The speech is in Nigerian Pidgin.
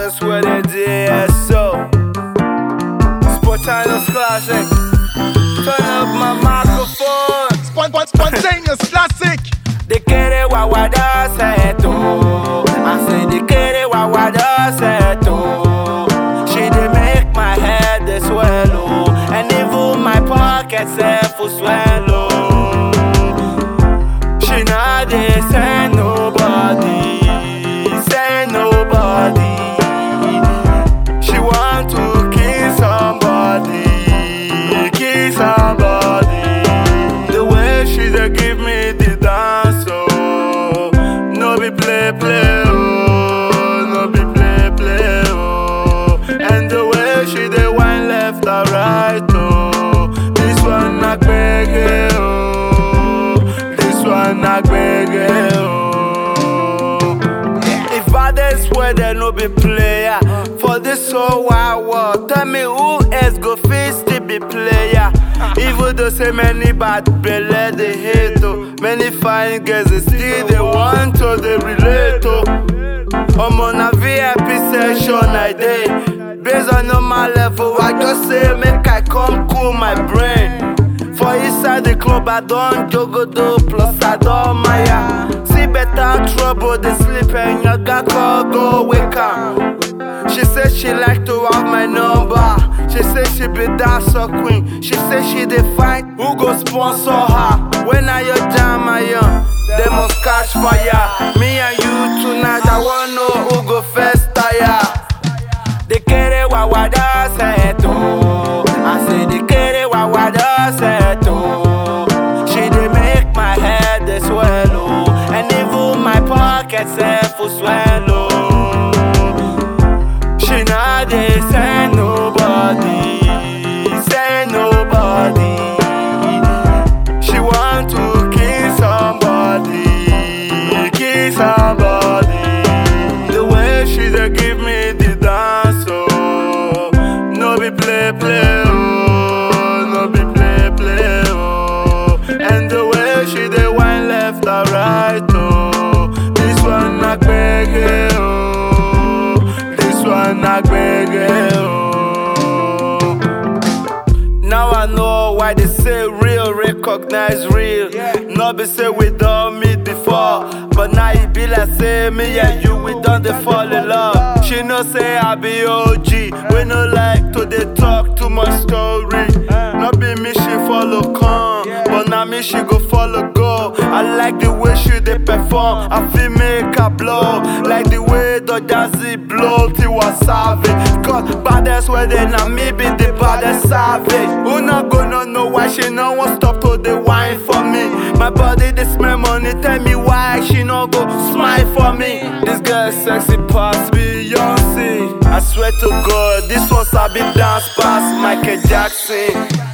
baddest with a DSO. Spontaneous classic. Turn up my microphone. Spon- spon- spontaneous classic. De quiere guaguada se tú. I say de quiere guaguada se tú. She dey make my head dey swallow, and even my pocket self will swallow. She not dey send nobody, send nobody. She want to kiss somebody, kiss somebody. The way she dey give me the dance, oh, no be play play, oh, no be play play, oh. And the way she dey wine left and right, oh, this one na gbege, oh, this one na gbege, oh. If others were there no be player for this whole wide world, tell me who else go fit still be player? Even though say many bad belle they hate oh, many fine girls they still they want to they relate oh. I'm on a VIP session I day. Based on normal level, I just say make I come cool my brain. For inside the club, I don't jogodo, plus I don't maya. See better trouble, they sleep and you got call go wake up. She said she like to have my number. She said she be dancer queen. She said she dey find who go sponsor her. When I your jam I young, they must catch fire. Me and you tonight, I wanna know who go first tire. De quiere guaguada se tú. I say de quiere guaguada se tú. She dey make my head dey swallow, and even my pocket self will swallow. She not dey send nobody, send nobody. She want to kiss somebody, kiss somebody. The way she dey give me the dance, oh, no be play play, oh, no be play play, oh. And the way she dey wine left and right, oh, this one na gbege, oh, this one na gbege, oh. Now I know why they say real, recognize real. No be say we don't meet before, but now it be like say me and you we done they fall in love. She know say I be OG, we no like to they talk too much story. No be me she follow come, but now me she go follow go. I like the way she they perform, I feel make her blow, like the way the jazzy blow till was savage. Cause baddest where they now me be the baddest savage. Who not gonna know why she no want stop to the wine for me? My body they smell money, tell me why she no go smile for me. This girl sexy past Beyonce. I swear to God, this one sabi dance past Michael Jackson.